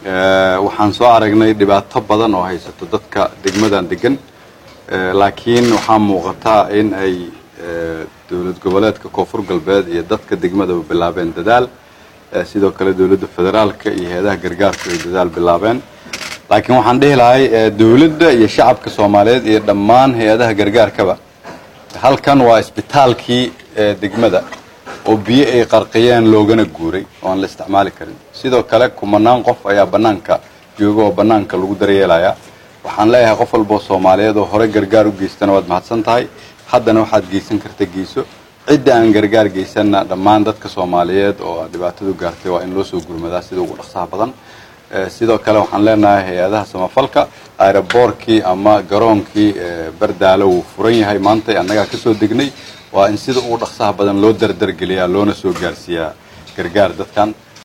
waxaan soo aragnay dhibaato badan oo haysato dadka degmadan degan laakiin waxaa muuqataa in ay dowlad goboleedka koonfur galbeed iyo dadka degmadaba bilaabeen dadaal sidoo kale dowladda federaalka iyo hay-adaha gargaarku ay dadaal bilaabeen laakiin waxaan dhihi lahay dowladda iyo shacabka soomaaliyeed iyo dhammaan hay-adaha gargaarkaba halkan waa isbitaalkii degmada oo biyo ay qarqiyeen loogana guuray oo aan la isticmaali karin sidoo kale kumanaan qof ayaa bannaanka jooga oo bannaanka lagu daryeelaya waxaan leeyahay qof walboo soomaaliyeed oo hore gargaar u geystana waad mahadsan tahay haddana waxaad geysan karta geyso cidda aan gargaar geysanna dhammaan dadka soomaaliyeed oo dhibaatadu gaartay waa in loo soo gurmadaa sida ugu dhaqsaha badan sidoo kale waxaan leenahay hay-adaha samafalka aeroboorkii ama garoonkii bardaalo wuu furan yahay maanta annagaa ka soo degnay waa in sida ugu dhaqsaha badan loo dardargeliyaa loona soo gaarsiiyaa gargaar dadkan